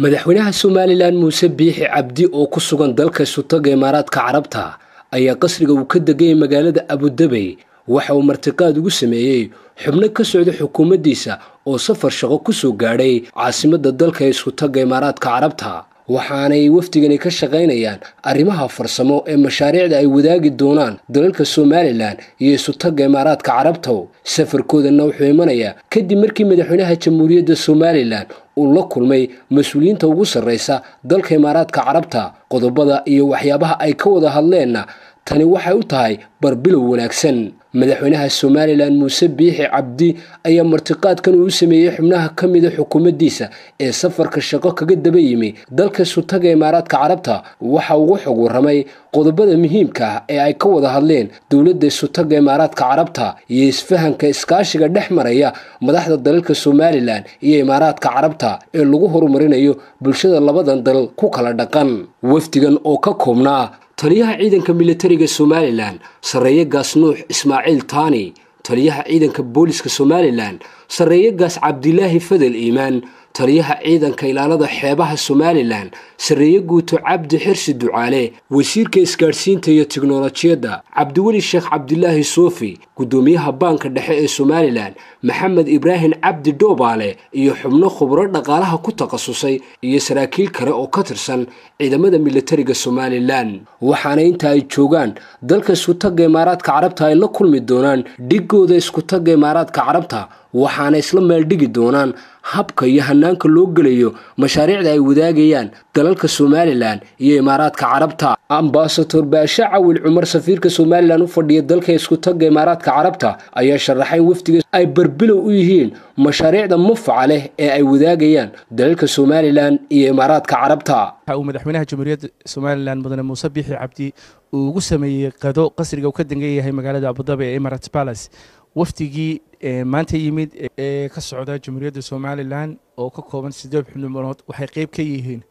madaxweynaha somalilan muuse biixi cabdi oo ku sugan dalka sutaga imaaraadka carabta ayaa qasriga uu ka degayay magaalada abudabey waxa uu martiqaad ugu sameeyey xubno ka socda xukuumaddiisa oo safar shaqo ku soo gaadhay caasimadda dalka isutaga imaaraadka carabta waxaanay wafdigani ka shaqaynayaan arrimaha farsamo ee mashaariicda ay wadaagi doonaan dalalka somalilan iyo isutaga imaaraadka carabta safarkoodanna wuxuu imanayaa kadib markii madaxweynaha jamhuuriyadda somalilan uu la kulmay mas-uuliyiinta ugu sarraysa dalka imaaraadka carabta qodobada iyo waxyaabaha ay ka wada hadleenna tani waxay u tahay barbilow wanaagsan madaxweynaha somalilan muuse biixi cabdi ayaa martiqaadkan uu u sameeyey xubnaha ka mida xukuumaddiisa ee safarka shaqo kaga daba yimi dalka sutaga imaaraadka carabta waxa ugu xog warramay qodobada muhiimka ah ee ay ka wada hadleen dowladda sutaga imaaraadka carabta iyo isfahanka iskaashiga dhex maraya madaxda dalalka somalilan iyo imaaraadka carabta ee lagu horumarinayo bulshada labadan dal ku kala dhaqan wafdigan oo ka koobnaa taliyaha ciidanka militariga somalilan sarreeye gaas nuux ismaaciil taani taliyaha ciidanka booliska somalilan sarreeye gaas cabdilaahi fadel iimaan taliyaha ciidanka ilaalada xeebaha somalilan sarreeye guuto cabdi xirsi ducaale wasiirka isgaadhsiinta iyo tiknolojiyadda cabdiweli sheekh cabdilaahi soofi guddoomiyaha baanka dhexe ee somalilan maxamed ibraahim cabdi dhoobaale iyo xubno khubro dhaqaalaha ku takhasusay iyo saraakiil kale oo ka tirsan ciidamada militariga somalilan waxaana inta ay joogaan dalka iskutaga imaaraadka carabta ay la kulmi doonaan dhigooda iskutaga imaaraadka carabta waxaana isla meeldhigi doonaan habka iyo hanaanka loo gelayo mashaariicda ay wadaagayaan dalalka somalilan iyo imaaraadka carabta ambasador baashe cawil cumar safiirka somalilan u fadhiya dalka iskutaga imaaraadka carabta ayaa sharaxay wafdiga ay barbilow u yihiin mashaariicda mufaca leh ee ay wadaagayaan dalalka somalilan iyo imaaraadka carabta waxa uu madaxweynaha jamhuuriyadda somalilan mudane muuse biixi cabdi uu ugu sameeyey qado qasriga uu ka dangan yahay magaalada abudabi ee emirates palace wafdigii maanta yimid ee ka socda jamhuuriyadda somalilan oo ka kooban sideed xubnimood waxay qeyb ka yihiin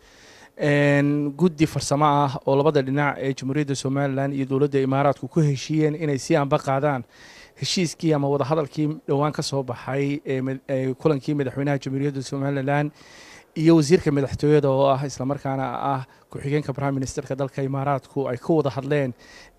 guddi farsamo ah oo labada dhinac ee jamhuuriyadda somalilan iyo dowladda imaaraadku ku heshiiyeen inay si anba qaadaan heshiiskii ama wadahadalkii dhowaan ka soo baxay kulankii madaxweynaha jamhuuriyadda somalilan iyo wasiirka madaxtooyada oo ah islamarkaana ah ku-xigeenka prime ministerka dalka imaaraadku ay ka wada hadleen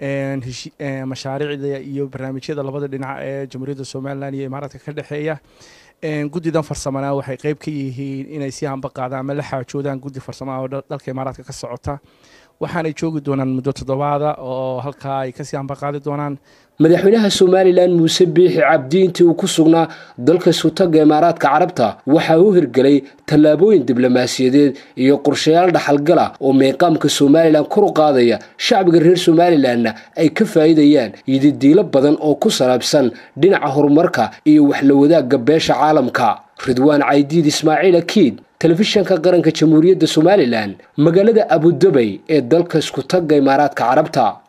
mashaariicda iyo barnaamijyada labada dhinac ee jamhuuriyadda somalilan iyo imaaraadka ka dhexeeya guddidan farsamana waxay qeyb ka yihiin inay si anba qaadaan ama la xaajoodaan guddi farsamo ah oo dalka imaaraadka ka socota waxaanay joogi doonaan muddo toddobaada oo halkaa ay kasii anba qaadi doonaan madaxweynaha somalilan muuse biixi cabdi intii uu ku sugnaa dalka sutaga imaaraadka carabta waxaa u hirgelay tallaabooyin diblomaasiyadeed iyo qorshayaal dhaxalgala oo meeqaamka somalilan kor u qaadaya shacbiga reer somalilanna ay ka faa'iidayaan yididiilo badan oo ku salaabsan dhinaca horumarka iyo waxla wadaagga beesha caalamka ridwaan caydiid ismaaciil akiid telefishanka qaranka jamhuuriyadda somalilan magaalada abudabey ee dalka iskutaga imaaraadka carabta